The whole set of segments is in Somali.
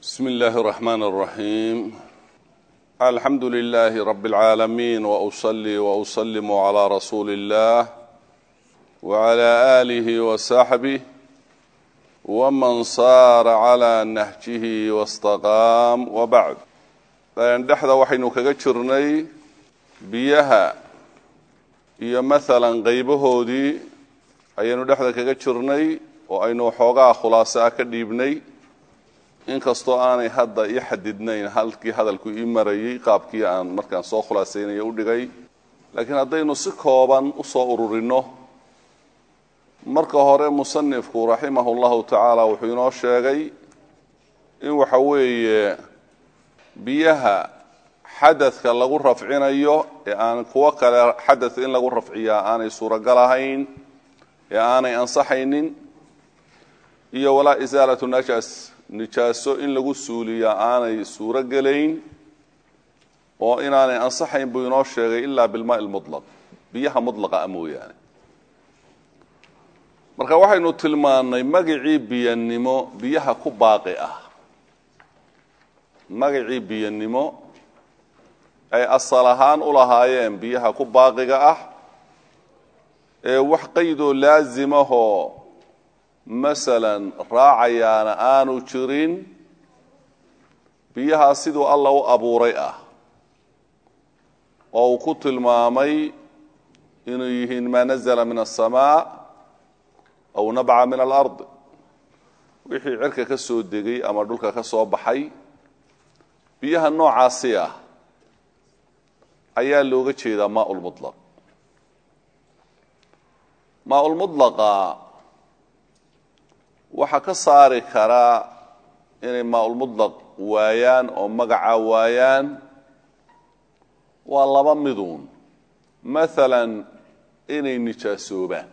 بسم الله الرحمن الرحيم الحمد لله رب العالمين وأصلي وأسلم على رسول الله وعلى آله وصحبه ومن صار على نهجه واستقام وبعد dhexda waxaynu kaga jirnay biyaha iyo maalan qaybahoodii ayaynu dhexda kaga jirnay oo aynu xoogaa khulaaso ah ka dhiibnay inkastoo aanay hadda ii xadidnayn halkii hadalku ii marayay qaabkii aan markaan soo khulaasaynaya u dhigay laakiin haddaynu si kooban usoo ururino marka hore musanifku raximah llahu tacaala wuxuu inoo sheegay in waxa weeye biyaha xadadka lagu rafcinayo ee aan kuwo kale xadadka in lagu rafciyaa aanay suuragal ahayn ee aanay ansaxaynin iyo walaa isaalatu najas nijaaso in lagu suuliyaa aanay suuro gelayn oo inaanay ansaxayn buu inoo sheegay ilaa bilmaa lmulaq biyaha mulaqa a mooyaane marka waxaynu tilmaannay magacii biyanimo biyaha ku baaqi ah magacii biyanimo ay asal ahaan u lahaayeen biyaha ku baaqiga ah ee wax qaydoo laasimahoo masalan raacayaana aanu jirin biyahaa siduu alla u abuuray ah oo uu ku tilmaamay inuu yihiin maa nazla min aلsamaa aw nabca min alard wixii cirka ka soo degay ama dhulka ka soo baxay biyaha noocaasi ah ayaa looga jeedaa maa lmulaq maa lmulaqa waxaa ka saari karaa inay maa-ulmudlaq waayaan oo magaca waayaan waa laba miduun maalan inay nijaasoobaan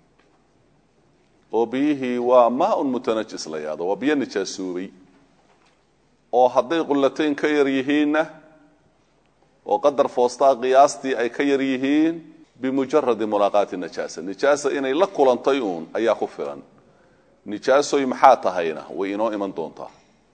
oo biyihii waa maa-un mutanajis la yahdo waa biyo nijaasoobay oo hadday qullatayn ka yar yihiinna oo qadar foostaa qiyaastii ay ka yar yihiin bimujaradi mulaaqaati najaasa nijaasa inay la kulantay uun ayaa ku filan nijaasoy maxaa tahayna way inoo iman doontaa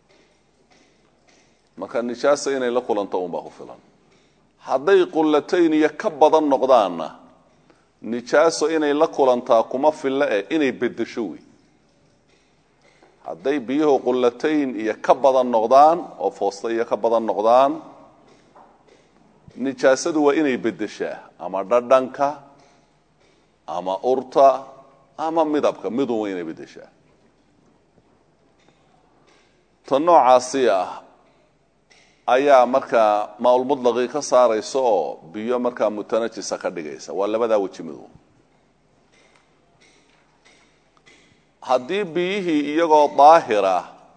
marka nijaasa inay la kulanto unbaa ku filan hadday qullatayn iyo ka badan noqdaanna nijaaso inay la kulantaa kuma filla eh inay bedesho wey hadday biyuhu qullatayn iyo ka badan noqdaan oo foosta iyo ka badan noqdaan nijaasadu waa inay bedeshaa ama dhadhanka ama urta ama midabka midun waa inay bedeshaa ta noocaasi ah ayaa markaa maa-ulmudlaqii ka saaraysa oo biyo markaa mutanajisa ka dhigaysa waa labadaa weji midu haddii biyihii iyagoo daahira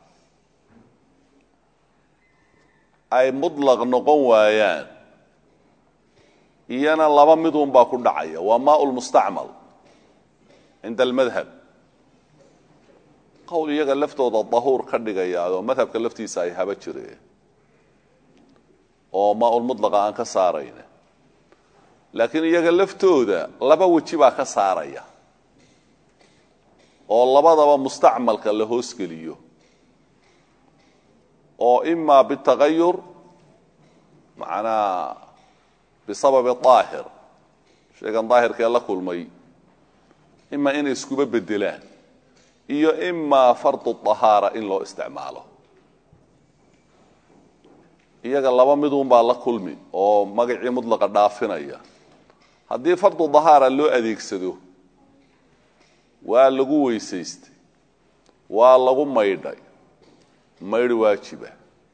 ay mudlaq noqon waayaan iyana laba midun baa ku dhacaya waa maa lmustacmal cinda almadhab qowl iyaga laftooda dahuur ka dhigaya oo madhabka laftiisa ay haba jireen oo maa-ulmudlaqa aan ka saarayna laakiin iyaga laftooda laba weji baa ka saaraya oo labadaba mustacmalka la hoosgeliyo oo imaa bitagayur macnaa bisababi daahir sheegan daahirkee la kulmay imaa inay iskuba bedelaan iyo imaa fardu dahaara in loo isticmaalo iyaga laba midun baa la kulmi oo magacii mudlaqa dhaafinaya haddii fardu dahaara loo adeegsado waa lagu weysaystay waa lagu maydhay maydh waajiba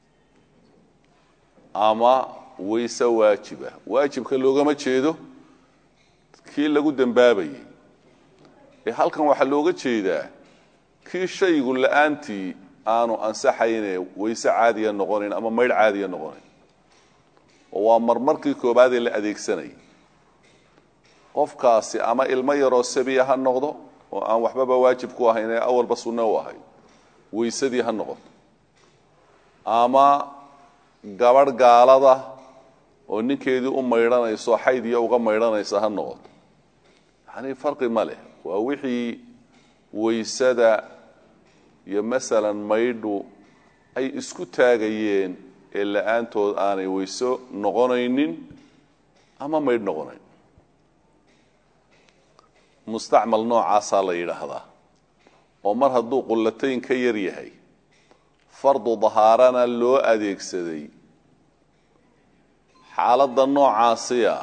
ama weyse waajiba waajibka loogama jeedo kii lagu dembaabayay ee halkan waxaa looga jeedaa kii shaygu la-aantii aanu ansaxayne weyse caadiya noqonayn ama maydh caadiya noqonayn oo waa marmarkii koobaadee la adeegsanayay qofkaasi ama ilmo yaroo sabiya ha noqdo oo aan waxbaba waajib ku ahayn ee awalba sunno u ahay weysadii ha noqoto ama gabadh gaalada oo ninkeedii u maydhanayso xaydiya uga maydhanaysa ha noqoto yacanii farqi ma leh waa wixii weysada iyo masalan maydhu ay isku taagayeen ee la-aantood aanay weyso noqonaynin ama maydh noqonayn mustacmal noocaasaa la yidhaahdaa oo mar hadduu qullatayn ka yar yahay fardu dahaarana loo adeegsaday xaaladda noocaasiya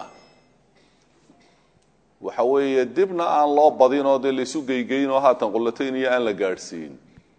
waxa weeye dibna aan loo badin oo dee laysu geygeyn oo haatan qullatayn iyo aan la gaadhsiin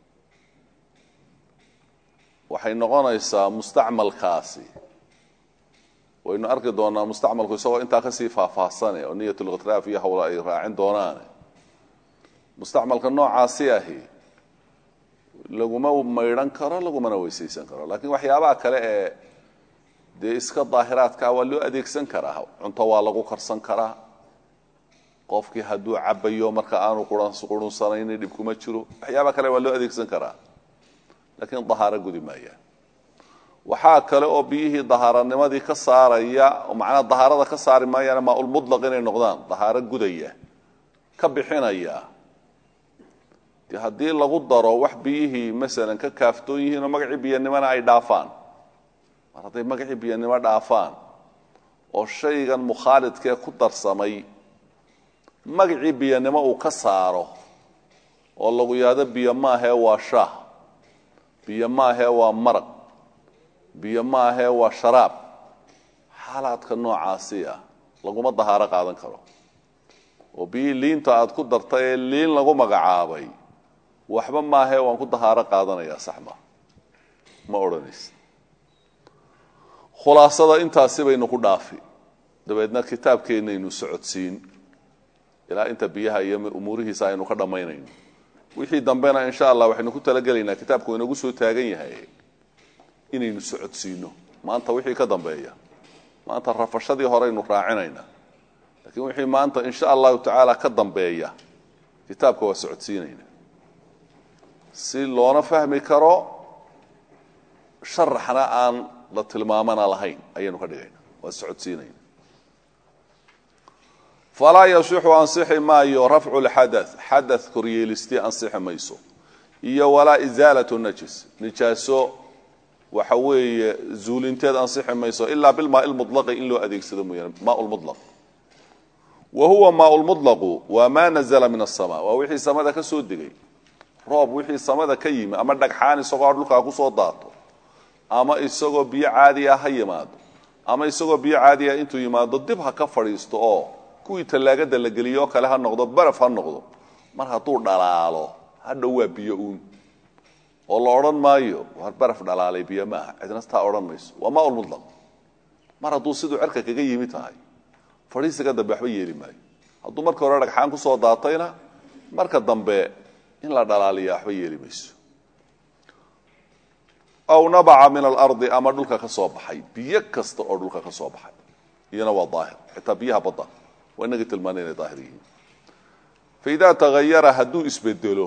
waxay noqonaysaa mustacmalkaasi waynu arki doonaa mustacmalku isagoo intaa kasii faahfaahsane oo niyatulkhitraaf iyo hawla ay raacin doonaane mustacmalka noocaasi ahi laguma maydhan karo lagumana weysaysan karo laakiin waxyaabaha kale ee dee iska daahiraadkaa waa loo adeegsan karaa cunto waa lagu karsan karaa qofkii hadduu cabayo marka aanu qurunsanayni dhib kuma jiro waxyaaba kale waa loo adeegsan karaa laakiin dahaaro gudi maayaan waxaa kale oo biyihii dahaaranimadii ka saaraya oo macnaha dahaarada ka saari maayaan maaulmudlaq inay noqdaan dahaaro gudaya ka bixinaya de haddii lagu daro wax biyihii masalan ka kaaftoon yihiin oo magacii biyanimona ay dhaafaan mar hadday magacii biyanimo dhaafaan oo shaygan mukhaalidkee ku darsamay magacii biyanimo uu ka saaro oo lagu yaado biyo maahee waa shaah biyo maahee waa maraq biyo maahee waa sharaab xaalaadka noocaasi ah laguma dahaaro qaadan karo oo biyihii liinta aada ku dartay ee liin lagu magacaabay waxba maahee waan ku dahaaro qaadanayaa saxma ma odhanaysa khulaasada intaasi baynu ku dhaafi dabeedna kitaabkeennaynu socodsiin ilaa inta biyaha iyo umuurihiisa aynu ka dhammaynayno wixii dambena insha allah waxaynu ku talagelaynaa kitaabku inagu soo taagan yahay inaynu socodsiino maanta wixii ka dambeeya maanta rafashadii horeynu raacinaynaa laakiin wixii maanta insha allahu tacaala ka dambeeya kitaabka waa socodsiinayna si loona fahmi karo sharaxna aan la tilmaamana lahayn ayaynu ka dhigayna waa socodsiinayna falaa yasixu ansixi maayo rafcu lxada xada koryeelistii ansixi mayso iyo walaa isaalat najis nijaaso waxa weeye zuulinteed ansixi mayso ilaa bilmaa lmulaqi in loo adeegsado mooyaane maa lmulaq wa huwa maa lmulaqu waa maa nazla min asama waa wixii samada ka soo degay roob wixii samada ka yimi ama dhagxaan isagoo dhulkaa kusoo daato ama isagoo biyo caadiya ha yimaado ama isagoo biyo caadiya intuu yimaado dib ha ka fadhiisto oo kuwii tallaagada la geliyo oo kale ha noqdo baraf ha noqdo mar hadduu dhalaalo hadhow waa biyo uun oo la odhan maayo war baraf dhalaalay biyo maaha cidna taa odhan mayso waa maa lmulaq mar hadduu siduu cerka kaga yimi tahay fadhiisiga dambe waxba yeeli maayo hadduu marka hore dhagxaan kusoo daatayna marka dambe in la dhalaaliya waxba yeeli mayso aw nabaca min alardi ama dhulka ka soo baxay biyo kasta oo dhulka ka soo baxay iyana waa daahir xitaa biyaha badda waa inagii tilmaana inay daahir yihiin faidaa tagayara hadduu isbedelo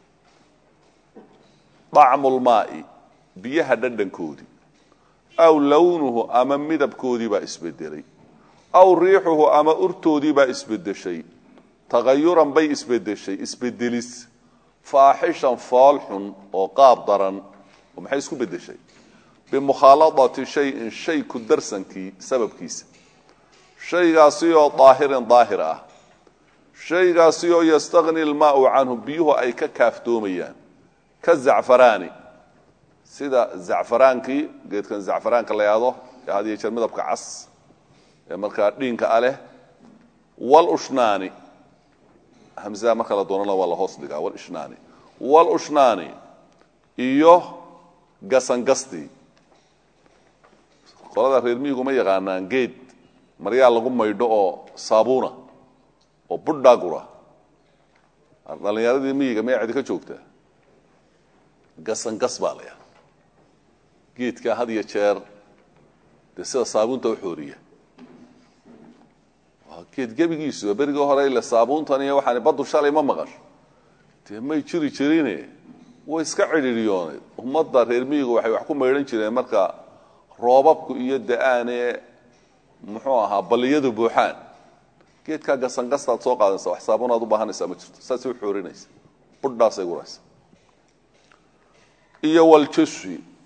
dacmu lmaai biyaha dhadhankoodii aw lownuhu ama midabkoodii baa isbedelay aw riixuhu ama urtoodii baa isbedeshay tagayuran bay isbedeshay isbedelis faaxishan fool xun oo qaab daran oo maxay isku bedeshay bimukhaaladati shayin shay ku darsankii sababkiisa shaygaasi oo daahirin daahir ah shaygaasi oo yastagni lmaau canhu biyuhu ay ka kaaftoomayaan ka zacfaraani sida zacfaraankii geedkan zacfaraanka la yahdo ee had iyo jeer midabka cas ee markaa dhiinka a leh walushnaani hamsaha marka la doonana waa la hoos dhigaa walishnaani walushnaani iyo gasangastii qolada reer miyigu ma yaqaanaan geed maryaa lagu maydho oo saabuuna oo budhaagura dhalinyaradii miyiga maya cidi ka joogtaa gasangas baa la yaha geedkaa had iyo jeer dee sida saabuunta u xooriya waa geed gebigiisu berigii hore ile saabuuntan iyo waxaan baddu shalay ma maqasho dee may jiri jirine way iska cidhiiriyooneed ummadda reer miyigu waxay wax ku maydhan jireen marka roobabku iyo da-aane muxuu ahaa balliyadu buuxaan geedkaa gasangastaad soo qaadanaysa wax saabuunaad u baahanaysaa ma jirto saasay u xoorinaysa budhaasay guraysa iyo waljaswi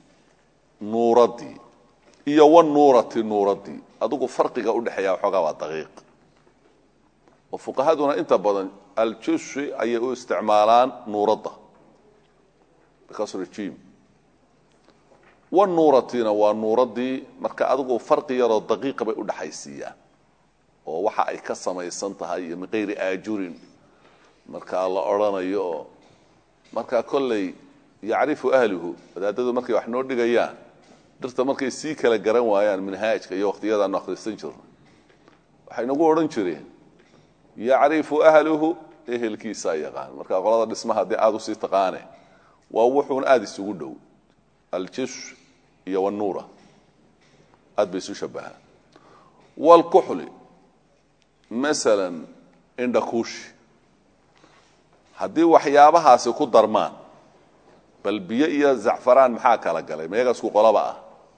nuuradii iyo wanuurati nuuradii adigu farqiga udhexeeya waxoogaa waa daqiiq oo fuqahaduna inta badan aljushi ayay u isticmaalaan nuuradda bikasrijim wanuuratina waa nuuradii marka adigu farqi yaroo daqiiqa bay udhexaysiiyaan oo waxa ay ka samaysan tahay iyo min kayri aajurin markaa la odrhanayo oo markaa kolley yacrifu ahluhu wadaadadu markay wax noo dhigayaan dhirta markay sii kala garan waayaan minhaajka iyo waqtiyadaanu akhrisan jirno waxay nagu odhan jireen yacrifu ahluhu ehelkiisaa yaqaan marka qolada dhismaha haddii aada usii taqaane waa wuxuun aada isugu dhow aljish iyo wanuura aad bay isu shabahaan wlkuxli masalan indhakuushi haddii waxyaabahaasi ku darmaan bal biyo iyo zacfaraan maxaa kala galay mayaga isku qolaba ah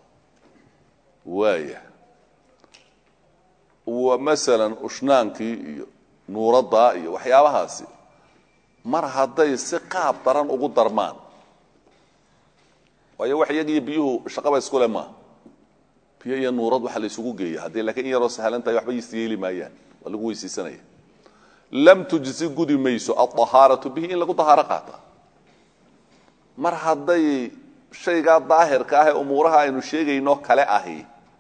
waaya masalan ushnaankii iyo nuuraddaa iyo waxyaabahaasi mar hadday si qaab daran ugu darmaan waayo wax iyagiiyo biyuhu shaqaba iskule maaha biyo iyo nuurad waxa la isugu geeya haddii laakiin in yaroo sahlan tahay waxba isyeeli maayaan waa lagu weysiisanaya lam tujzi gudi mayso alطahaaratu bihi in lagu dahaaro qaata mar hadday shaygaa daahirka ah ee umuuraha aynu sheegayno kale ahi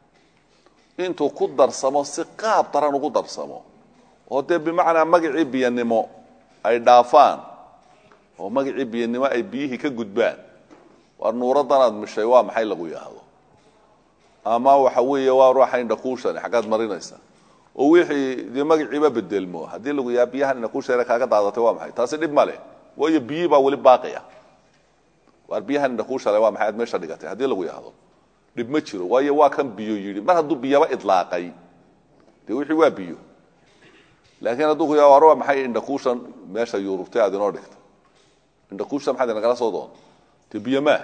intuu ku darsamo si qaab daran ugu darsamo oo dee bimacnaa magacii biyanimo ay dhaafaan oo magacii biyanimo ay biyihii ka gudbaan waa nuuraddan aad mishay waa maxay lagu yidhaahdo ama waxa weeye waa ruuxa indhakuushan xaggaad marinaysa oo wixii dee magaciiba bedelmo haddii lagu yaha biyahan indhakuusheere kaaga daadatay waa maxay taasi dhib ma leh waayo biyihii baa weli baaqaya waar biyahan indhakuushale waa maxay aad meesha dhigatay haddii lagu yidhahdo dhib ma jiro waayo waa kan biyo yidhi mar hadduu biyaba idlaaqay dee wixii waa biyo laakiin hadduu ku yaha war waa maxay indhakuushan meesha yurubtay aad inoo dhigtay indhakuushan maxaad inagala soo doonta dee biyo maaha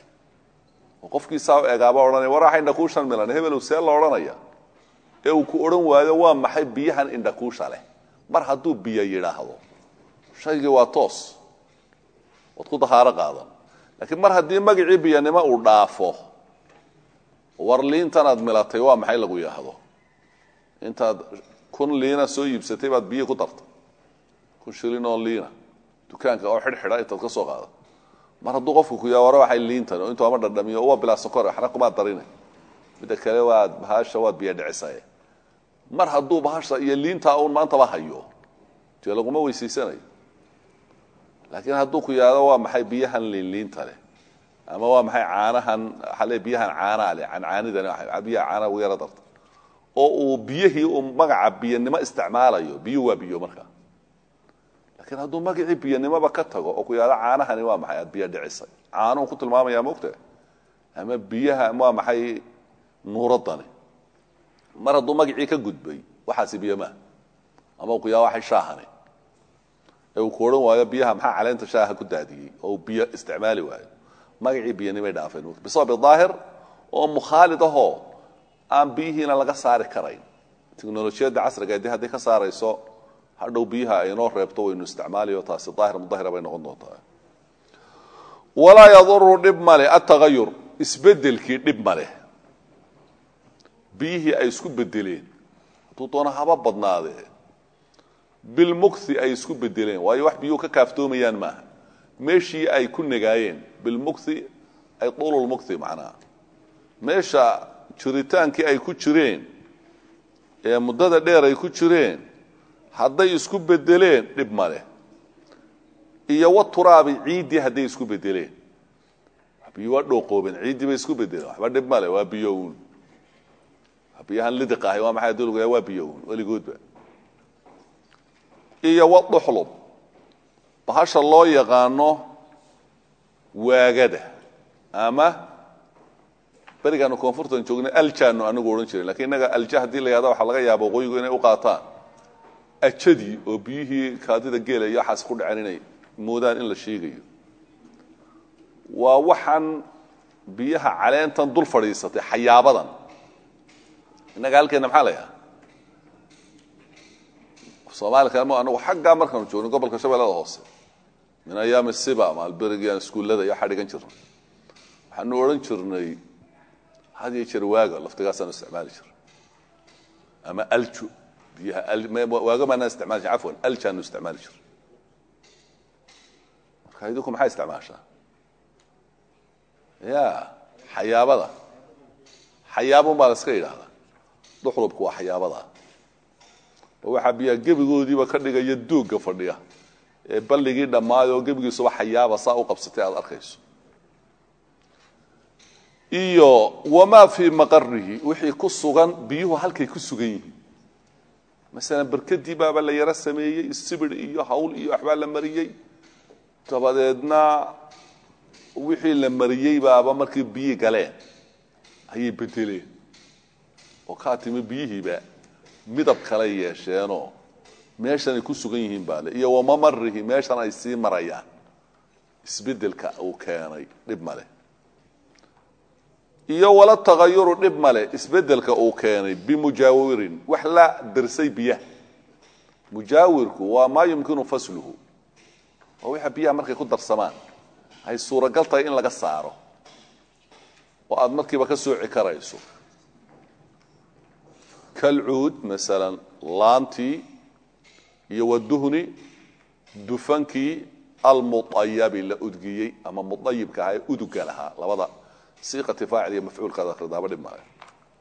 oo qofkiisaa egaaba odhanaya war waxa indhakuushan milan hebelow see la odhanaya ee uu ku odhan waayo waa maxay biyahan indhakuusha leh mar hadduu biyo yidhaahdo shaygii waa toos waad ku dahaaro qaadan laakiin mar haddii magacii biyanimo uu dhaafo war liintanaad milatay waa maxay lagu yidhaahdo intaad kun liina soo iibsatay baad biyo ku dartay kun shilin oo liina dukaanka oo xidhxidha intaad ka soo qaada mar hadduu qofku ku yaha ware waxay liintan oo intuu ama dhadhamiyo waa bilaa sokor waxna kumaad darine midda kale waad bahasha waad biyo dhicisaye mar hadduu bahasha iyo liintaa uun maantaba hayo dee laguma weysiisanayo laakiin hadduu ku yahdo waa maxay biyahan liinliinta leh ama waa maxay caanahan waxaa le biyahan caanaa leh cancaanidani biyaha caanaa ugu yaro darta oo uu biyihii uu magaca biyanimo isticmaalayo biyuhu waa biyo markaa lakiin hadduu magacii biyanimoba ka tago oo ku yahdo caanahani waa maxay aad biyo dhicisay caanuhu ku tilmaamaya mogta ama biyaha waa maxay nuuradani mar hadduu magacii ka gudbay waxaasi biyo maaha ama uu ku yahdo waxay shaahani ee uu ku odhan waayo biyaha maxaa caleenta shaaha ku daadiyey oo uu biyo isticmaali waayo magacii biyanimay dhaafeen bisabab daahir oo mukhaalid ahoo aan biyihiina laga saari karayn teknolojiyadda casriga dee hadday ka saarayso hadhow biyaha aynoo reebto waynu isticmaalayo taasi daahir mudahira bay noqon doontaa walaa yaduru dhib male atagayur isbedelkii dhib maleh biyihii ay isku bedeleen hadduu doona haba badnaadee bilmukthi ay isku bedeleen waayo wax biyuhu ka kaaftoomayaan maaha meeshii ay ku negaayeen bilmukthi ay tuululmukthi macnaha meesha jiritaankii ay ku jireen ee muddada dheer ay ku jireen hadday isku bedeleen dhib maleh iyo wa turaabi ciiddii hadday isku bedeleen biyo waa dhooqoobeen ciiddii bay isku bedeleen waxba dhib male waa biyo uun biyahan lidiq ahay waa maxay aduu waa biyo uun weligoodba iyo waduxlub bahasha loo yaqaano waagada ama berigaanu koonfurtan joognay aljaanu anagu odhan jiray lakiin innaga alja haddii la yahda waxaa laga yaaba waqooyigu inay u qaataan ajadii oo biyihii kaadida geela iyo waxaas ku dhaceen inay moodaan in la sheegayo waa waxaan biyaha caleentan dul fadhiisatay xayaabadan innaga halkeena maxaa la yahaa somaali kale ma anagu xaggaa markaanu joogno gobolka shabeellada hoose min ayaami siba maalberigian iskuullada iyo waxaa dhigan jirnay waxaanu odhan jirnay had iyo jeer waaga laftigaasaanu isticmaali jira ama alju biyaha waaga maanaan isticmaali jir afwan aljaanu isticmaali jira marka idinku maxay isticmaashaa ya xayaabada xayaabun baa la iska yidhaahdaa duxlubku waa xayaabada oo waxaa biyaa gebigoodiiba ka dhigaya doogga fadhiya ee balligii dhammaay oo gebigiisuba xayaaba saa u qabsatay aada arkayso iyo wamaa fii maqarihi wixii ku sugan biyuhu halkay ku sugan yihiin masalan berkadii baaba la yaro sameeyey sibir iyo hawl iyo waxbaa la mariyey dabadeedna wixii la mariyey baaba markii biyi galeen ayay bedeleen oo kaa timi biyihiiba midab kale yeesheenoo meeshan ay ku sugan yihiin baa le iyo wamamarihi meeshan ay sii marayaan isbedelka uu keenay dhib male iyo wala tagayuru dhib male isbedelka uu keenay bimujaawirin wax la darsay biyaha mujaawirku waa maa yumkinu fasluhu waa waxa biyaha markay ku darsamaan ay suuragal tahay in laga saaro oo aada markiiba ka sooci karayso kalcuud masalan laantii iyo waduhni dufankii almuayabi la udgiyey ama muayibka ahaa ee uduga lahaa labada siiqati faacil iyo mafcuulkaad akhridaaba dhib male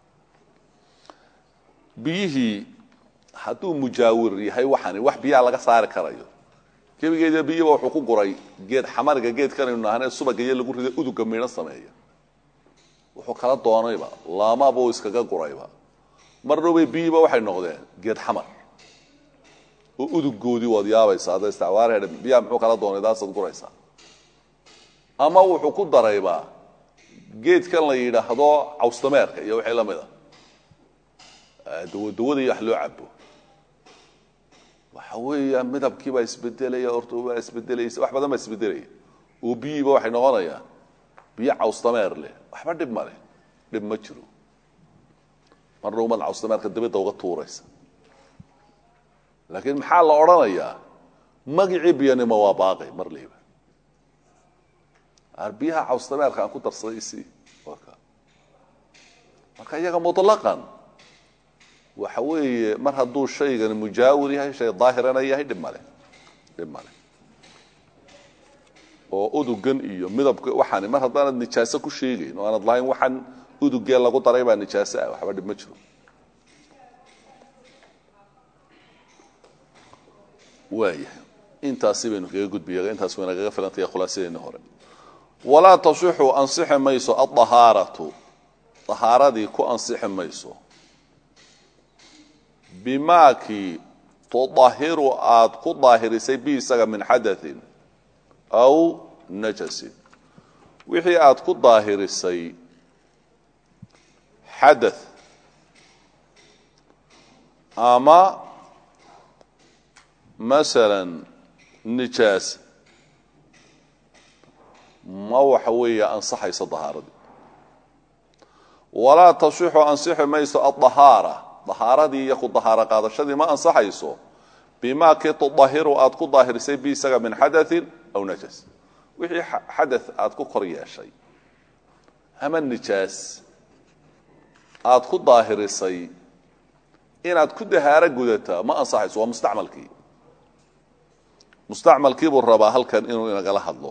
biyihii hadduu mujaawir yahay waxani wax biyaha laga saari karayo gebigeeda biyiba wuxuu ku guray geed xamariga geedkanaynu nahanee subagaiyo lagu rida uduga midhan sameeya wuxuu kala doonayba laamabuu iskaga gurayba marnabay biyiba waxay noqdeen geed xamar oo udugoodii waad yaabaysa hadda istacwaarhe biyaha muxuu kala doonay daasaad guraysaa ama wuxuu ku daraybaa geedkan la yidhaahdo cawstameerka iyo wixii la mid a dawadawada iyo wax loo cabo waxa weeya midabkiibaa isbedelaya ortobaa isbedelaysa wax badan baa isbedelaya oo biyiiba waxay noqonayaan biyo cawstameer leh waxba dhib ma leh dhib ma jiro marna umaad cawstameerka dabadda uga tuuraysa laakiin maxaa la odhanayaa magicii biyanimo waa baaqi mar liiba biyaha cawstameerka aan ku darsaday isi marka iyaga muطlaqan waxa weeye mar hadduu shaygani mujaawir yahay shay daahirana yahay dhib male dhib male oo udugan iyo midabka waxaani mar haddaanad nijaaso ku sheegayn oo aanad lahayn waxaan udugee lagu daray baa nijaaso ah waxba dhib ma jiro waayahay intaasi baynu kaga gudbiya intaas wayna kaga filantaya khulaasadeeni hore walaa tasixu ansixi mayso adahaaratu dahaaradii ku ansixi mayso bimaakii tudahiru aad ku daahirisay bi isaga min xadain aw najasin wixii aad ku daahirisay xada ama masala nijaas ma waxa weeye ansaxayso dahaaradii walaa tasixu ansixi mayso adahaara dahaaradii iyo ku dahaaro qaadashadii ma ansaxayso bimaa kii tudahiru aad ku daahirisay bi isaga min xadain aw najas wixii xada aad ku kor yeeshay ama nijaas aad ku daahirisay inaad ku dahaaro gudataa ma ansaxayso waa mustacmalkii mustacmalkii buu rabaa halkan inuu inagala hadlo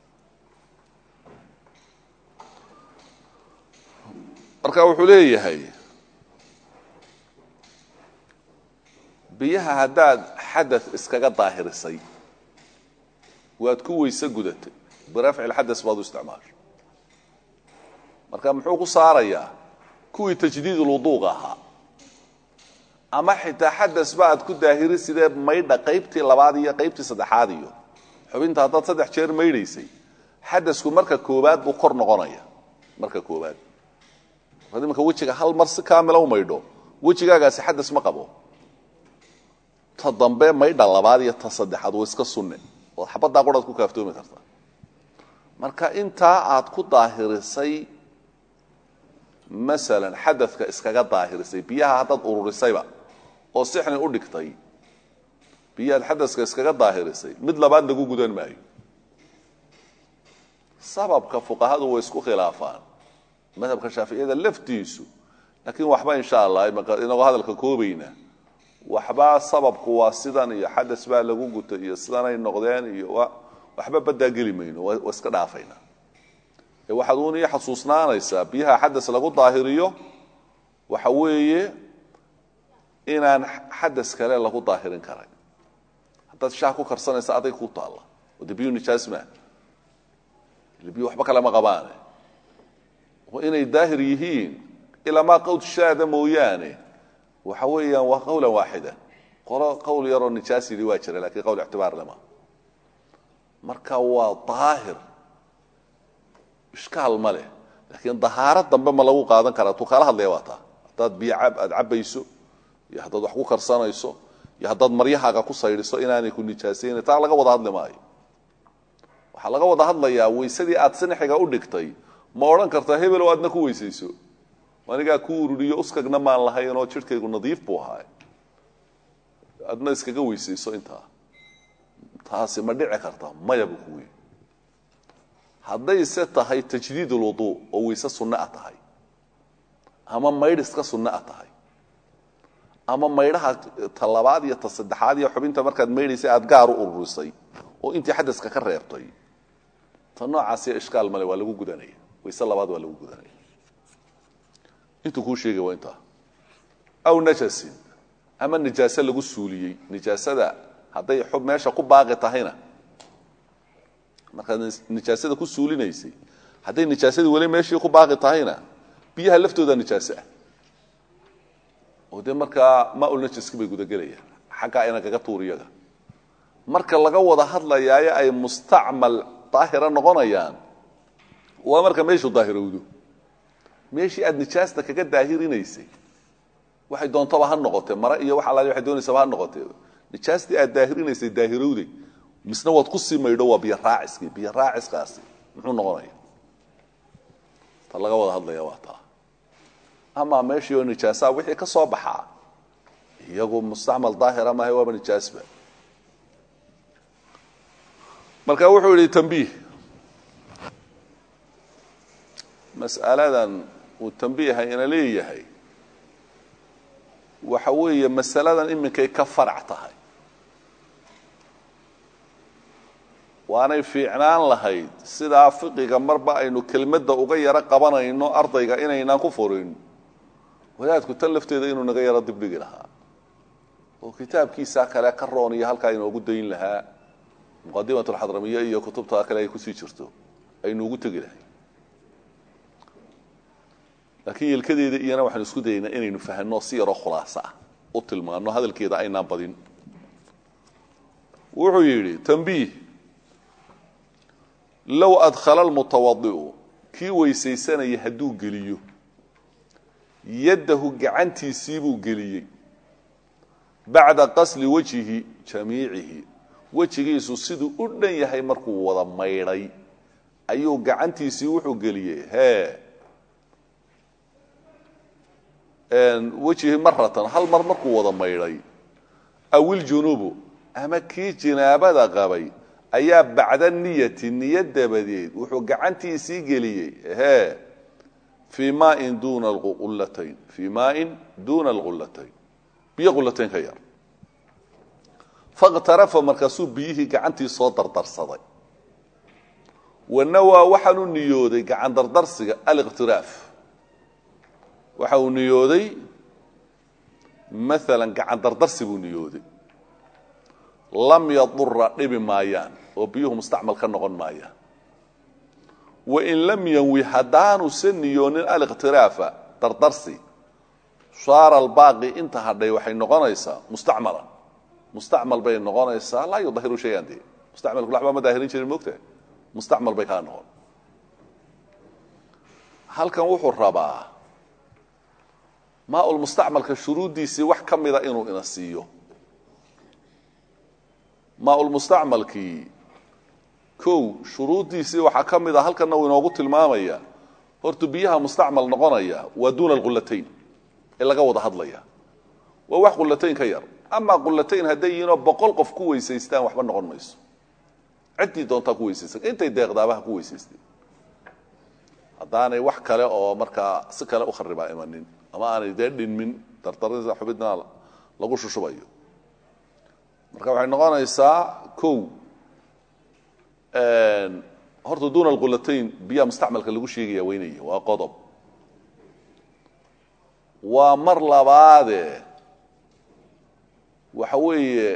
marka wuxuu leeyahay biyaha haddaad xada iskaga daahirisay waad ku weyse gudatay birafci lxadas baad u isticmaasho marka muxuu ku saarayaa kuwii tajdiidulwuduuqa ahaa ama xitaa xadas ba aad ku daahiri sidee maydha qaybtii labaad iyo qaybtii saddexaad iyo xubinta haddaad saddex jeer maydhaysay xadasku marka koobaad buu kor noqonaya marka koobaad markaad imanka wejiga hal mar si kaamila u maydho wejigaagaasi xadas ma qabo ta dambe maydha labaad iyo ta saddexaad waa iska sunne ood xabaddaa quraad ku kaaftoomi kartaa marka intaa aad ku daahirisay masalan xadadka iskaga daahirisay biyaha haddaad ururisayba oo sixni u dhigtay biyahaad xadaska iskaga daahirisay mid labaad lagu gudan maayo sababka fuqahadu way isku khilaafaan madhabka shaaficiyada laftiisu laakiin waxba insha allah inagoo hadalka koobayna waxba sababku waa sidan iyo xadas baa lagu guta iyo sidanay noqdeen iyo waxba badaa geli mayno waa iska dhaafayna ee waxaad uun ii xasuusnaanaysaa biyaha xadas lagu daahiriyo waxa weeye inaan xadas kale lagu daahirin karay haddaad shaah ku karsanaysa aday ku taalla oo de biyu nijaas maa ile biyu waxba kale ma qabaane oo inay daahir yihiin ilamaa qawd shaada mooyaane waxa weeyaan waa qawlan waaxida qolo qowl yaroo nijaas yidhi waa jira lakiin qowl ictibaar lema marka waa daahir ishkaal ma leh laakiin dahaaro dambe ma lagu qaadan karaa tuu kala hadlaya waa taa haddaad biyo cab aada cabayso iyo haddaad wax ku karsanayso iyo haddaad maryahaaga ku saydhiso inaanay ku nijaasayna taa laga wada hadli maayo waxaa laga wada hadlayaa weysadii aad sinaxiga u dhigtay ma odhan kartaa hebel oo aadna ku weysayso anigaa ku ururiyo uskagna maan lahayn oo jidhkaygu nadiif buu ahaay adna iskaga weysayso intaa taasi ma dhici karta maya buu ku wey haddayse tahay tajdiid ulwuduu oo weyse sunno a tahay ama maydh iska sunno a tahay ama maydhaha ta labaad iyo ta saddexaad iyo xubinta markaad maydhaysay aada gaar u ururisay oo intii xadaska ka reebtay ta noocaasiyo ishkaal male waa lagu gudanaya wayse labaad waa lagu gudanaya intuu kuu sheegay waa intaa aw najasin ama nijaase lagu suuliyey nijaasada hadday xub meesha ku baaqi tahayna markaad nijaasada ku suulinaysay hadday nijaasadii weli meeshii ku baaqi tahayna biyaha laftooda nijaase ah oo dee markaa maaul najaski bay gudagelayaan xaggaa ina kaga tuur iyaga marka laga wada hadlayaayo ay mustacmal daahira noqonayaan waa marka meeshu daahirowdo meeshii aad nijaasta kaga daahirinaysay waxay doontaba ha noqotee mare iyo wax allaali waxay doonaysaba ha noqotee nijaastii aad daahirinaysay daahirowday misna waad ku sii maydho waa biyo raaciskii biyo raaciskaasi muxuu noqonaya ta laga wada hadlaya waa taa amaa meeshii oo nijaasaa wixii ka soo baxaa iyagu mustacmal daahira maaha waaba nijaasba marka wuxuu yihi tambiih mas'aladan uu tambiiha ina leeyahay waxa weeye masaladan iminkay ka farac tahay waanay fiicnaan lahayd sidaa fiqiga marba aynu kelmadda uga yaro qabanayno ardayga inaynaan ku furin wadaadku tan lafteeda inuu naga yaro dibdhigi lahaa oo kitaabkiisaa kale ka roon iyo halkaa inoogu dayn lahaa muqadimat alxadramiya iyo kutubta kale ay kusii jirto aynu ugu tegi lahay laakiin yelkadeeda iyana waxaanu isku dayaynaa inaynu fahanno si yaroo khulaaso ah u tilmaano hadalkeeda aynaan badin wuxuu yidhi tambiih low adkhala almutawadi'u kii weysaysanaya hadduu geliyo yaddahu gacantiisiibuu geliyey bacda qasli wajhihi jamiicihi wejigiisu siduu u dhan yahay markuu wada maydhay ayuu gacantiisii wuxuu geliyey hee wejihi maratan hal mar markuu wada maydhay awiljunubu ama kii jinaabada qabay ayaa bacda niyati niyo dabadeed wuxuu gacantiisii geliyey hee fii maain duna alqullatayn fii maain duuna alqullatayn biyo qullatayn ka yar fakhtarafa markaasuu biyihii gacantii soo dardarsaday wanawaa waxaanu niyooday gacan dardarsiga aliqtiraaf waxa uu niyooday maalan gacan dardarsi buu niyooday lam yadura dhibi maayaan oo biyuhu mustacmal ka noqon maayaan wain lam yanwi haddaanusa niyoonin aliqtiraafa dardarsi saara albaaqi inta hadhay waxay noqonaysaa mustacmalan mustacmal bay noqonaysaa laa yudahiru shayan dee mustacmalku waxba ma daahirin jirin moogtahay mustacmal bay kaa noqon halkan wuxuu rabaa maaul mustacmalka shuruuddiisii wax ka mida inuu ina siiyo maaul mustacmalkii kow shuruuddiisii waxaa ka mid a halkanna uu inoogu tilmaamaya horta biyaha mustacmal noqonaya waa duuna alqullatayn ee laga wada hadlaya waa wax qullatayn ka yar amaa qullatayn hadday yihiinoo boqol qof ku weysaystaan waxba noqon mayso ciddii doontaa ku weysaysan intay deeqdaabaha ku weysaysteen haddaanay wax kale oo markaa si kale u kharibaa imanin ama aanay dee dhinmin dardarinsa xubidna lagu shushubayo marka waxay noqonaysaa kow horta duuna alqulatayn biyaha mustacmalka lagu sheegaya weynaya waa qodob waa mar labaade waxa weeye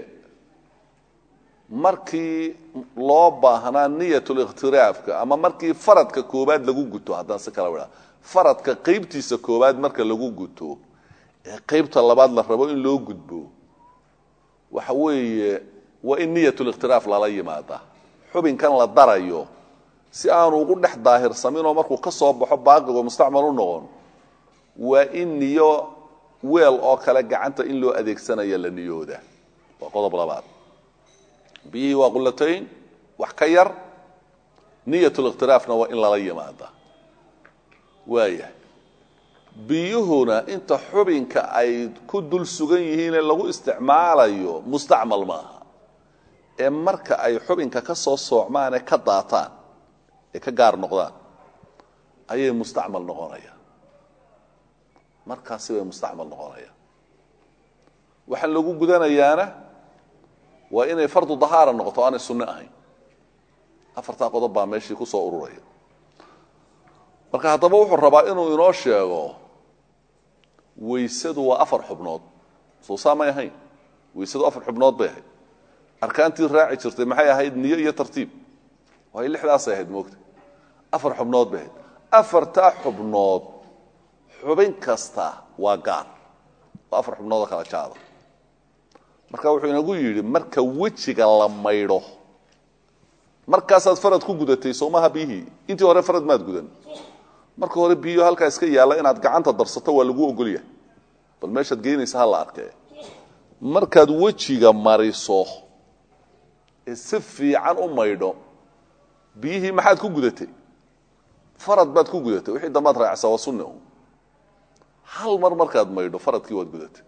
markii loo baahnaa niyatuliktiraafka ama markii faradka koobaad lagu guto haddaan si kala wadhaa faradka qeybtiisa koobaad marka lagu guto ee qeybta labaad la rabo in loo gudbo waxa weeye waa in niyatuliktiraaf lala yimaada xubinkan la darayo si aanu ugu dhex daahirsaminoo markuu ka soo baxo baaqigoo mustacmal u noqon waa in niyo weel oo kale gacanta in loo adeegsanaya la niyooda waa qodob labaad biyihii waa qulatayn wax ka yar niyatuliktiraafna waa in lala yimaada waaya biyuhuna inta xubinka ay ku dul sugan yihiine lagu isticmaalayo mustacmal maaha ee marka ay xubinka ka soo soocmaan ee ka daataan ee ka gaar noqdaan ayay mustacmal noqonayaan markaasi bay mustacmal noqonayaan waxaan lagu gudanayaana waa inay fardu dahaara noqoto aanay sunno ahayn afartaa qodob baa meeshii ku soo ururaya marka haddaba wuxuu rabaa inuu inoo sheego weysadu waa afar xubnood soo saa may ahayn weysadu afar xubnood bay ahayd arkaantii raaci jirtay maxay ahayd niyo iyo tartiib waay lixdaasay ahayd moogta afar xubnood bay ahayd afartaa xubnood xubin kasta waa gaar waa afar xubnoodoo kala jaada marka wuxuu inagu yidhi marka wejiga la maydho markaasaad farad ku gudatay soomaha biyihii intii hore farad maad gudan marka hore biyo halkaa iska yaalla inaad gacanta darsato waa lagu ogolyahay bal meeshaad geynaysa ha la arkee markaad wejiga mariso ee si fiican u maydho biyihii maxaad ku gudatay farad baad ku gudatay wixii dambaad raacsaa waa sunni un hal mar markaad maydho faradkii waad gudatay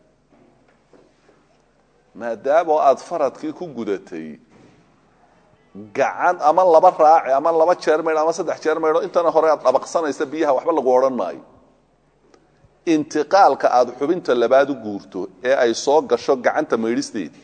maadaama aad faradkii ku gudatay gacan ama laba raaci ama laba jeer maydho ama saddex jeer maydho intana hore aad dhabaqsanaysa biyaha waxba lagu odhan maayo intiqaalka aada xubinta labaad u guurto ee ay soo gasho gacanta maydhisteedii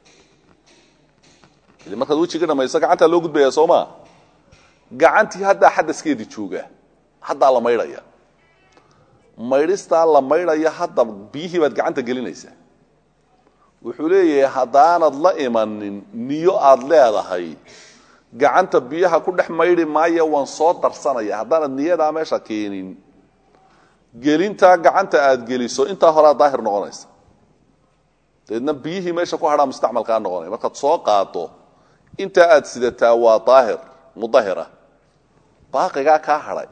ili markaad wejiga dhamayso gacantaa loo gudbaya soo maa gacantii haddaa xadaskeedii jooga haddaa la maydhaya maydhistaa la maydhaya hadda biyihii baad gacanta gelinaysaa wuxuu leeyahay haddaanad la imanin niyo aada leedahay gacanta biyaha ku dhex maydhi maayo waan soo darsanaya haddaanad niyadaa meesha keenin gelintaa gacanta aad geliso intaa horea daahir noqonaysa dabeedna biyihii meesha ku hadhaa mustacmalkaa noqonaya markaad soo qaado intaa aad sidataa waa daahir mudahira baaqigaa kaa hadhay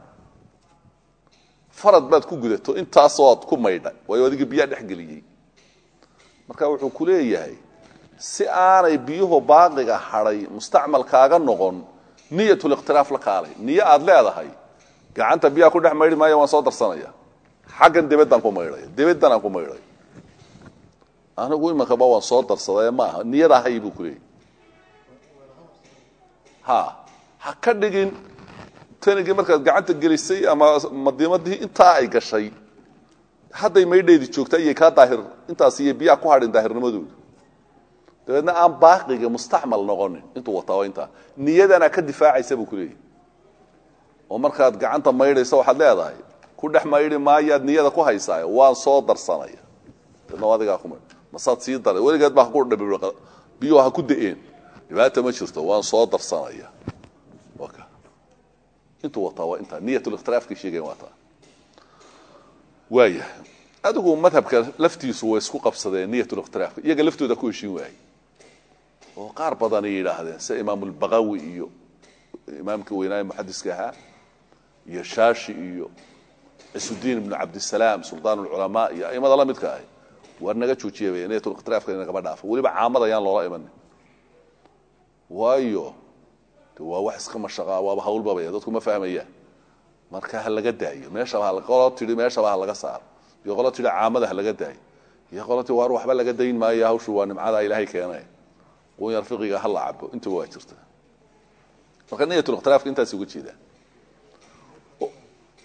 farad baad ku gudato intaasoo aad ku maydha waayo adiga biyaa dhex geliyey marka wuxuu ku leeyahay si aanay biyuhu baaqiga hadhay mustacmalkaaga noqon niyatuliktiraaf la kaalay niyo aad leedahay gacanta biyaha ku dhex maydhi maayo waan soo darsanaya xaggan debaddaan ku maydhaya debaddan aan ku maydhay anigu imankaba waan soo darsaday maaha niyada hay buu ku leeyahy ha ha ka dhigin tanigii markaad gacanta gelisay ama madiimadii intaa ay gashay hadday maydheedi joogta iyay kaa daahir intaas iyo biyaha ku hadhin daahirnimadooda dabeedna aan baaqiga mustacmal noqonin intuu wataa waa intaa niyadana ka difaacaysa buu ku leeyahy oo markaad gacanta maydhaysa waxaad leedahay ku dhex maydhi maayaad niyada ku haysaayo waan soo darsanaya dabeedna adigaa ku maydh masaad sii daray weligeed baa haku dhabi biyuhu ha ku da-een dhibaata ma jirto waan soo darsanaya intuu wataa waa intaa niyatuliktiraafkii sheegayn waa taa waaya adigu madhabka laftiisu way isku qabsadeen niyatuliktiraafka iyaga laftooda ku heshiin waayey oo qaar badanay yidhaahdeen sida imaamulbaqawi iyo imaamkii weynaaye muxadiska ahaa iyo shaashi iyo cisudiin ibnu cabdisalaam sultaan ulculamaa iyo aimada la midka ahy waar naga joojiya bay niyatuliktiraafka nagaba dhaafo weliba caamada ayaan loola imanin waayo waa wax iska mashaqaa waaba hawlbabaya dadku ma fahmayaan marka ha laga daayo meeshaba qolo tidhi meeshaba ha laga saaro iyo qolo tidhi caamada ha laga daayo iyo qolo tii waar waxba laga dayn maayo hawshu waa nimcadaa ilaahay keenay qunyar fiqiga ha la cabo intaba waa jirta marka niyatuliktiraafka intaas uga jeedaan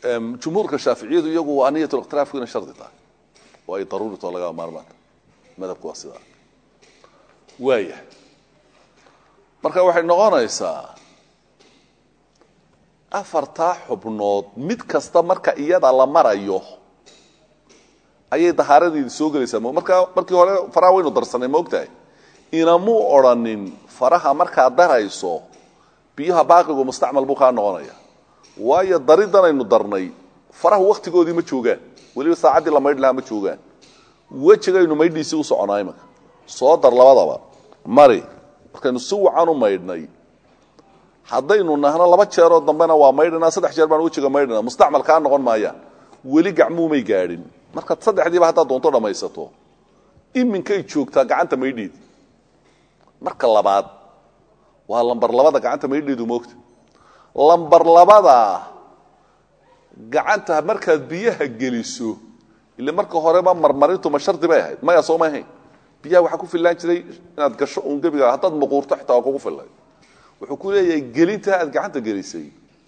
jumhuurka shaaficiyadu iyagu waa niyat likhtilaafku inay shardi tahay oo ay daruurito laga maarmaanta madhabku waa sidaa waaya marka waxay noqonaysaa afartaa xubnood mid kasta marka iyada la marayo ayay dahaaradeedi soo gelaysaa markaa markii hore faraha waynu darsanay ma ogtahay inamuu odrhanin faraha markaad darayso biyaha baaqigu mustacmal buu kaa noqonaya waayo daridanaynu darnay faraha wakhtigoodii ma joogaan weliba saacaddii la maydh lahaa ma joogaan wejigaynu maydhiisii u soconaa imanka soo dar labadaba mari markaynu si wacan u maydhnay haddaynu nahno laba jeeroo dambena waa maydhanaa saddex jeer baan wejiga maydhana mustacmal kaa noqon maayaan weli gacmuumay gaadhin markaad saddexdiiba haddaad doonto dhammaysato iminkay joogtaa gacanta maydheedi marka labaad waa lambar labada gacanta maydheedu moogta lambar labada gacanta markaad biyaha geliso ile marka horeba marmarintu ma shardi bay ahayd maya soo ma ahayn biyaha waxaa ku fillaan jiray inaad gasho uun gebiga haddaad muquurto xitaa waa kugu fillay wuxuu ku leeyahay gelintaa aad gacanta gelisay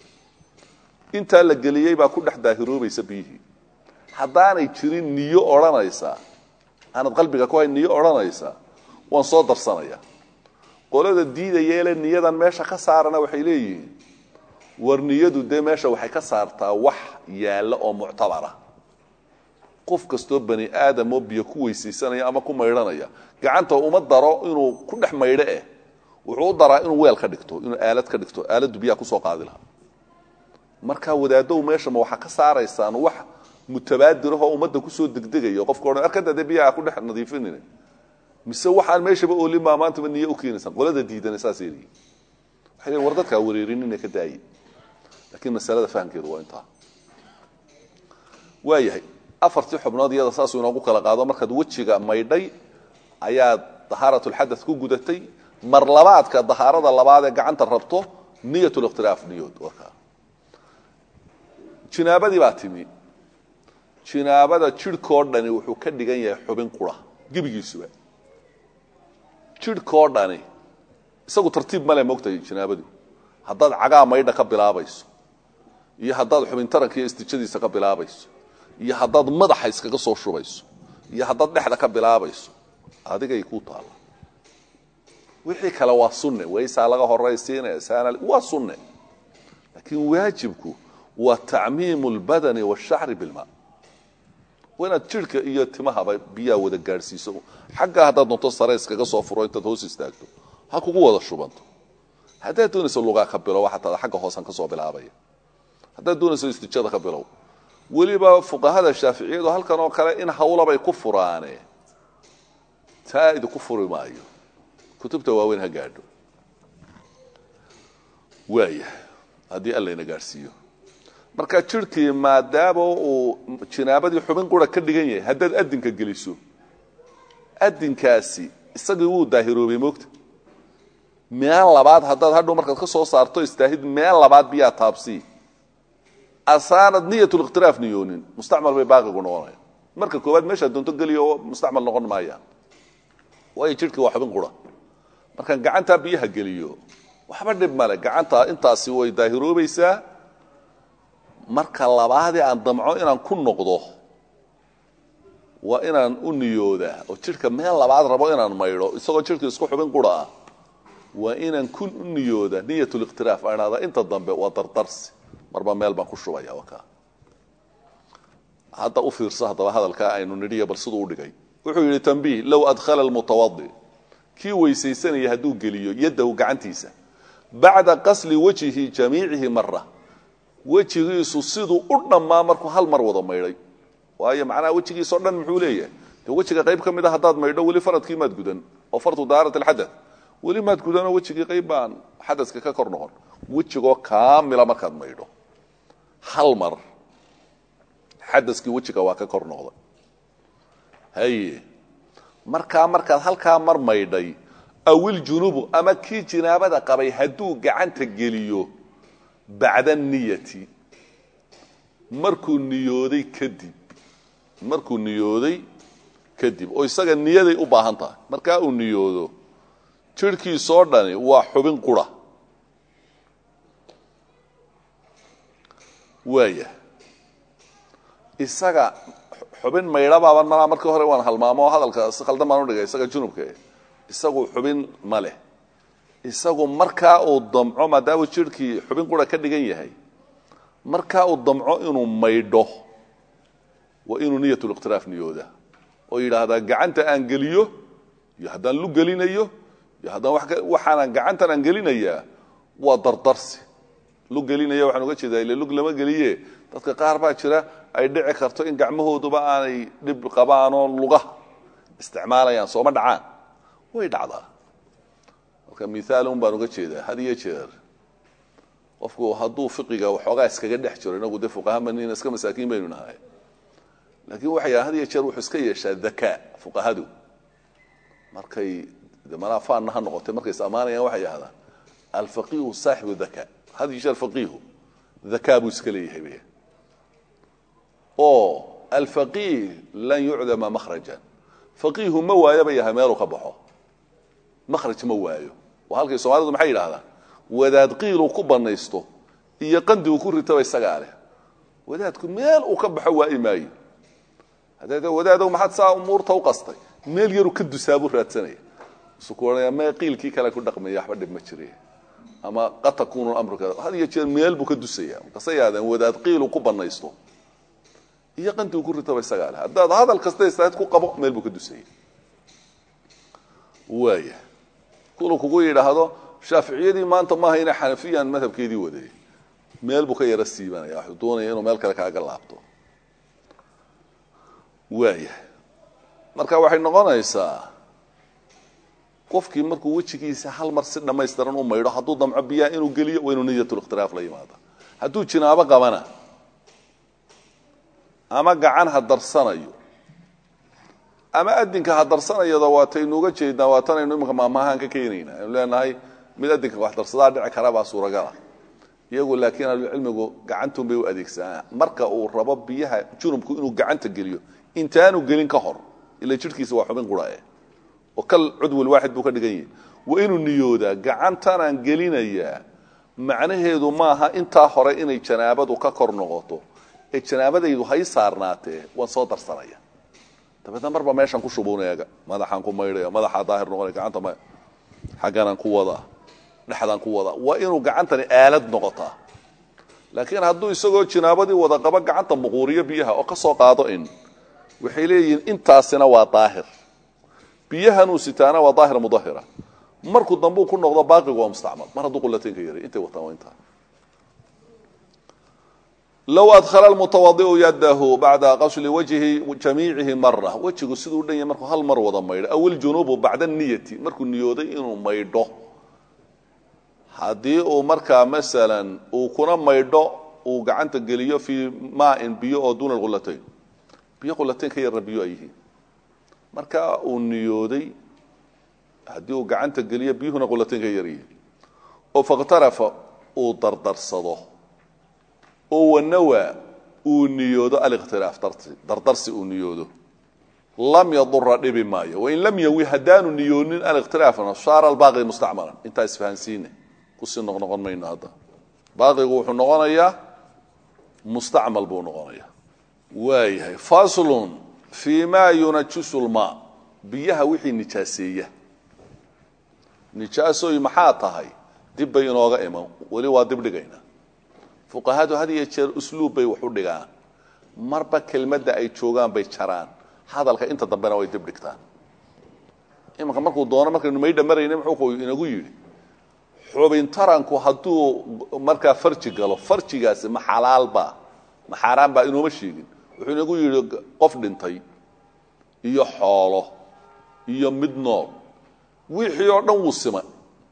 intaa la geliyey baa ku dhex daahiroobaysa biyihii haddaanay jirin niyo odhanaysa aanad qalbiga ku hayn niyo odhanaysa waan soo darsanaya qolada diidayeele niyadan meesha ka saarana waxay leeyihiin war niyadu dee meesha waxay ka saartaa wax yaalla oo muctabara qof kastoo bani aadamoo biyo ku weysaysanaya ama ku maydhanaya gacanta uma daro inuu ku dhex maydho eh wuxuu u daraa inuu weel ka dhigto inuu aalad ka dhigto aaladdu biyaha kusoo qaadi lahaa markaa wadaadow meesha ma waxaa ka saaraysaan wax mutabaadirahoo ummadda kusoo degdegayo qofka odhan arkada dee biyaha ku dhex nadiifinine mise waxaan meeshaba oolin baa maantaba niyo u keenaysaan qolada diidana saasay leeyihin waxay leeyihin war dadkaa wareerinina ka daaye laakiin masalada fahamkeedu waa intaa waayahay afartii xubnood iyada saasuu inoogu kala qaado markaad wejiga maydhay ayaad dahaaratulxadad ku gudatay mar labaadka dahaarada labaad ee gacanta rabto niyat likhtilaaf niyood warkaa jinaabadii baa timi jinaabada jidhkoo dhani wuxuu ka dhigan yahay xubin qura gebigiisuba jidhkoo dhani isagu tartiib male mogtahay jinaabadu haddaad cagaa maydha ka bilaabayso iyo haddaad xubin taranka iyo istijadiisa ka bilaabayso iyo haddaad madaxa iskaga soo shubayso iyo haddaad dhexda ka bilaabayso adigay ku taalla wixii kale waa sunne waysaa laga horaysiinaya saana waa sunne laakiin waajibku waa tacmiimu lbadani washacri bilmaa waa inaad jidhka iyo timahaba biyaa wada gaadhsiiso xaggaa haddaad doonto sare iskaga soo furo intaad hoos istaagto ha kugu wada shubanto haddaad doonayso lugaa ka bilow xataa xagga hoosan ka soo bilaabaya haddaad doonayso istijada ka bilow weliba fuqahada shaaficiyadu halkan oo kale in hawlabay ku furaane taa idinku furi maayo kutubta waaweyn ha gaadho waaya haddii allayna gaadhsiiyo marka jidhkii maadaama uu jinaabadii xubin qura ka dhigan yahay haddaad adinka geliso adinkaasi isagii wuu daahiroobay moogta meel labaad haddaad hadhow markaad ka soo saarto istaahid meel labaad biyaa taabsii asaanad niyatlikhtilaaf niyoonin mustacmal bay baaqigu noqonaya marka koowaad meeshaad doonto geliyo mustacmal noqon maayaan waayo jidhkii waa xubin qura markaan gacantaa biyaha geliyo waxba dhib male gacanta intaasi way daahiroobaysaa marka labaadii aan damco inaan ku noqdo waa inaan u niyoodaa oo jidhka meel labaad rabo inaan maydho isagoo jidhka isku xubin qura ah waa inaan ku u niyooda niyatlikhtilaaf aan idhahdaa inta dambe waa dardarsi marba meel baan ku shubaya wakaa hadda u fiirso haddaba hadalkaa aynu nidhiya bal siduu u dhigay wuxuu yidhi tambiih low adkhala almutawadi kii weysaysanaya hadduu geliyo yaddahu gacantiisa bacda qasli wajhi jamiicihi mara wejigiisu siduu u dhammaa markuu hal mar wada maydhay waayo macnaha wejigiisao dhan muxuu leeyahay de wejiga qayb ka mid a haddaad maydho weli faradkii maad gudan oo fardu daarat alxadath weli maad gudanoo wejigii qayb baan xadaska ka kor noqon wejigoo kaamila markaad maydho hal mar xadaskii wejiga waa ka kor noqday haye markaa markaad halkaa mar maydhay awiljunubu ama kii jinaabada qabay hadduu gacanta geliyo bacda niyati markuu niyooday kadib markuu niyooday kadib oo isaga niyaday u baahan tahay markaa uu niyoodo jidhkiisoo dhani waa xubin qura waaya isaga xubin maydha baaban malaa markii hore waan halmaamo hadalka si khaldan baan udhigay isaga junubka isagu xubin ma leh isagu markaa uu damco maadaama jirhkii xubin qura ka dhigan yahay markaa uu damco inuu maydho waa inuu niyatuliqtiraaf niyooda oo yidhaahdaa gacanta aan geliyo iyo haddaan lu gelinayo iyo haddaan waxaanaan gacantan aan gelinayaa waa dardarsi lug gelinaya waxaan uga jeedaa ile lug lama geliye dadka qaar baa jira ay dhici karto in gacmahooduba aanay dhib qabaanoo lugaha isticmaalayaan sooma dhacaan way dhacdaa marka miaalun baan uga jeedaa had iyo jeer qofku hadduu fiqiga waxoogaa iskaga dhex jiro inagu dee fuqahamanina iska masaakiin baynu nahay laakiin waxay had iyo jeer wuxuu iska yeeshaa dakaa fuqahadu markay de manaafaanna ha noqotay markay is ammaanayaan waxay yidhahdaan alfaqiihu saaxibu daka had iyo jeer faqiihu dakaa buu iska leeyahay oo alfaqiih lan yucdama makhrajan faqiihu ma waayo bay yahay meeluu ka baxo makhraj ma waayo oo halkay soomaalidu maxay yidhahdaan wadaad qiiluu ku banaysto iyo qandigu ku ritaba isagaa leh wadaadku meel uu ka baxo waayi maayo haddee wadaadow maxaad saa umuurta u qastay meel yaruu ka dusaabuu raadsanaya isu ku odhanaya mee qiilkii kale ku dhaqmaya waxba dhib ma jire ama qad takuunu amru kada had iyo jeer meel buu ka dusaya markaasay yidhahdeen wadaad qiiluu ku banaysto iyo qandigu ku ritaba isagaa leh haddaad hadal kasta istaad ku qabo meel buu ka dusaya waaya kulu kugu yidhaahdo shaaficiyadii maanta maaha ina xanafiyan madhabkeedii waday meel buu ka yaro siibanaya waxuu doonaya inuu meel kale kaaga laabto waaya marka waxay noqonaysaa qofkii markuu wejigiisa hal mar si dhammaystiran u maydho hadduu damco biyaha inuu geliyo waa inuu niyatulikhtilaaf la yimaado hadduu jinaabo qabana ama gacan ha darsanayo ama adinka ha darsanayada waataynuuga jeednaa waatanaynu iminka maamaahaan ka keenaynaa aynu leenahay mid adinka wax darsadaa dhici kara baa suuragala iyagu laakiin ahlucilmigu gacantuun bay u adeegsanaa marka uu rabo biyaha junubku inuu gacanta geliyo intaanu gelin ka hor ila jidhkiisa waa xubin qurae oo kal cudwal waaxid buu ka dhigan yahay waa inuu niyoodaa gacantanaan gelinayaa macnaheedu maaha intaa hore inay janaabadu ka kor noqoto ee janaabadaydu hay saarnaatee waan soo darsanaya dabeedna marba meeshaan ku shubuneega madaxaan ku maydhaya madaxaa daahir noqonaya gacanta ma xagganaan ku wadaa dhexdaan ku wadaa waa inuu gacantani aalad noqotaa laakiin hadduu isagoo jinaabadii wada qaba gacanta muquuriyo biyaha oo ka soo qaado in waxay leeyihiin intaasina waa daahir biyahanuu sitaana waa daahir mudahira markuu dambuu ku noqdo baaqigu waa mustacmal mar hadduu qulateynka yaray intay wataan waa intaa low adkhala lmutawadiu yadahu bacda qasli wajhi jamiicihi mara wejigu siduu dhan yahay markuu hal mar wada maydho aw iljunuubu bacda niyati markuu niyooday inuu maydho haddii uu markaa masalan uu kuna maydho uu gacanta geliyo fii maain biyo oo duuna qulatayn biyo qulateyn ka yarna biyo ay yihiin marka uu niyooday haddii uu gacanta geliyo biyuhuna qulateyn ka yar yihiin oo fakhtarafa uu dardarsado oo wanawa uu niyoodo alikhtilaaf dardarsi uu niyoodo lam yadura dhibi maayo wain lam yawi haddaanu niyoonin alikhtilaafna saara albaaqi mustacmalan intaa isfahansiine kusii noqnoqon mayno hadda baaqigu wuxuu noqonayaa mustacmal buu noqonayaa waayahay faslun fii ma yunajisu lmaa biyaha wixii nijaaseeya nijaasooy maxaa tahay dib bay inooga iman weli waa dib dhigayna fuqahadu had iyo jeer usluub bay wax u dhigaan marba kelmadda ay joogaan bay jaraan hadalka inta dambena way dib dhigtaan imanka markuu doono markaynu maydha marayna muxuu inagu yidhi xubin taranku hadduu markaa farji galo farjigaasi ma xalaalba ma xaaraan baa inooma sheegin wuxuu inagu yidhi qof dhintay iyo xoolo iyo mid nool wixii oo dhan wuu simay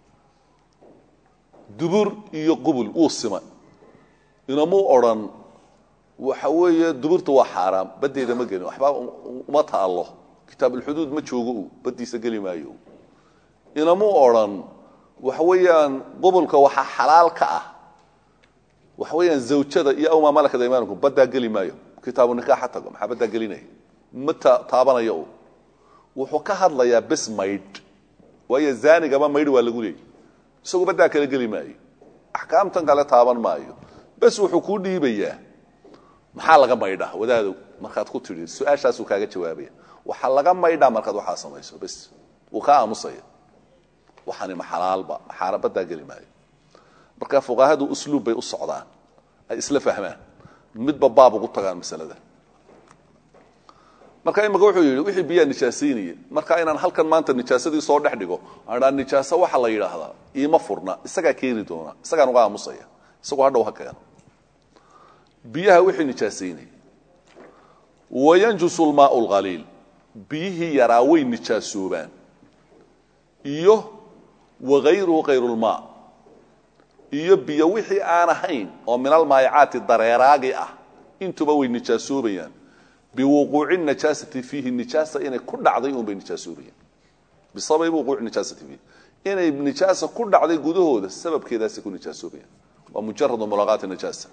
dubur iyo qubul wuu simay inamuu odrhan waxa weeye duburta waa xaaraam baddeeda ma gelin waxba uma taallo kitaabulxuduud ma joogo u baddiisa geli maayo inamuu odrhan waxa weeyaan qubulka waxaa xalaal ka ah waxa weeyaan zawjada iyo awmaa malakada imaanku baddaa geli maayo kitaabu nikaaxa tago maxaa baddaa gelinaya ma taabanayo u wuxuu ka hadlayaa bes maydh waayo zaanigaba maydh waa lagu leeyay isagu baddaa kala geli maayo axkaamtan kale taaban maayo bes wuxuu kuu dhiibayaa maxaa laga maydhaa wadaadow markaad ku tidhi su-aashaasuu kaaga jawaabaya waxaa laga maydhaa markaad waxaa samayso bes wuu kaa aamusaya waxani ma xalaalba xaarabadaa geli maayo marka fuqahadu usluub bay u socdaan ay isla fahmaan midba baab ugu tagaan masalada marka imika wuxuu yidhi wixii biyaa nijaasaynaya marka inaan halkan maanta nijaasadii soo dhex dhigo aanaa nijaaso waxa la yidhaahdaa iima furna isagaa keeni doona isagaan uga aamusaya isagoo hadhow ha keeno biyaha wixii nijaasaynaya wayanjusu lmaau lqaliil biyihii yaraa way nijaasoobaan iyo wagayruhu kayrulmaa iyo biyo wixii aan ahayn oo min almaayacaati dareeraagi ah intuba way nijaasoobayaan biwuquuci najaasati fiihi nijaasa inay ku dhacday unbay nijaasoobayaan bisababi wuquuci nijaasati fiihi inay nijaasa ku dhacday gudahooda sababkeedaasay ku nijaasoobayaan waa mujaradu mulaqaati najaasa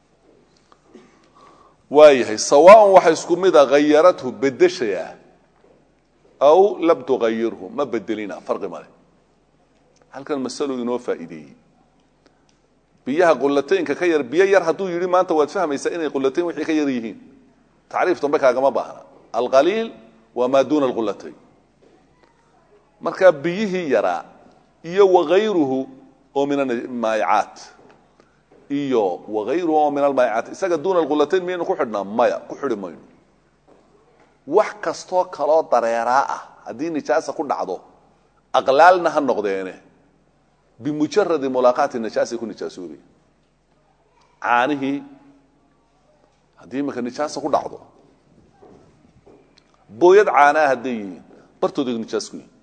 waayahay sawaaun waxa isku mid a hayarathu bedeshayaa aw lam tuayirhu ma bedelina farqi male halkan masalo inoo faa'iideeyey biyaha qulataynka ka yar biyo yar hadduu yidhi maanta waad fahmaysaa inay qulatayn wixii ka yar yihiin tacriif dambe kaagama baahna alqaliil waa maa duuna alqulatayn marka biyihii yaraa iyo wagayruhu oo min almaayacaat iyo wagayruhu oo min almaayacaat isaga duuna alqulatayn miyaynu ku xidhnaa maya ku xidhi mayno wax kastoo kaloo dareeraa ah haddii nijaasa ku dhacdo aqlaalna ha noqdeene bimujaradi mulaaqaati nijaasay ku nijaasoobaya caanihii haddii imaka nijaasa ku dhacdo booyad caanaa hadday yihiin bartooda nijaas ku yihin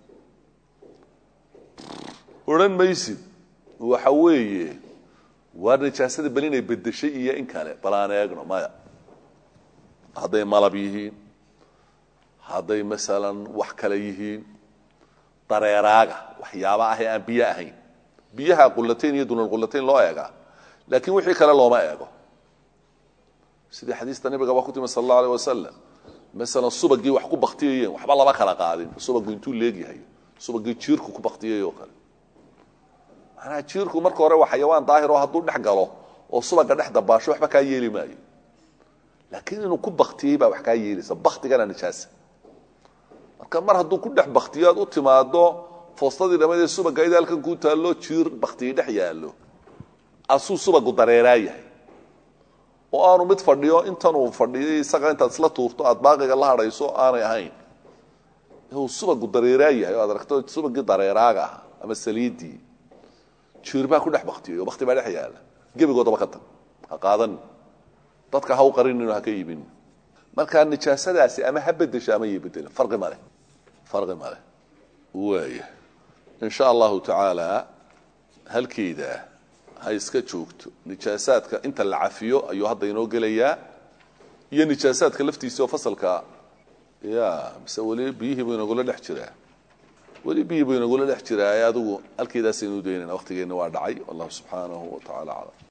odhan maysid waxa weeye waa nijaasada bal inay bedeshay iyo in kale bal aan eegno maya hadday malab yihiin hadday masalan wax kale yihiin dareeraaga waxyaaba ah ee aan biyo ahayn biyaha qulatayn iyo dunalqulatayn loo eegaa laakiin wixii kale looma eego sidii xadiista nabiga baa ku timi sal allau aleh wasalam masalan subagii wax ku baktiyayeen waxba lama kala qaadin subagu intuu leegyahay subagii jiirku ku baktiyay oo kale manaa jiirku marka hore waa xayawaan daahir oo hadduu dhex galo oo subaga dhex dabaasho waxba kaa yeeli maayo laakiin inuu ku baktiyey baa wax kaa yeelaysa baktigana nijaasa marka mar hadduu ku dhex baktiyo aad u timaado foostadii dhamadee subagayd halkan kuu taallo jiir baktiyey dhex yaallo asuu subagu dareeraa yahay oo aanu mid fadhiyo intanuu fadhiyay isaga intaad isla tuurto aad baaqiga la hadhayso aanay ahayn uu subagu dareeraa yahay oo aad aragto subagii dareeraaga ah ama saliidii jiir baa ku dhex baktiyay oo bakti baa dhex yaalla gebigoodaba ka tag ha qaadan dadka ha u qarinin ha ka iibin markaa nijaasadaasi ama ha bedesho ama iyo bedela farqi male farqi male waaya in sha allahu tacaala halkeeda ha iska joogto nijaasaadka inta la cafiyo ayuu hadda inoo gelayaa iyo nijaasaadka laftiisa oo fasalka ya mise weli biyihii buu inagula dhex jiraa weli biyihii buu inagula dhex jiraa adigu halkeedaasaynu daynayna waqtigeenna waa dhacay wallahu subxaanahu wa tacala aclam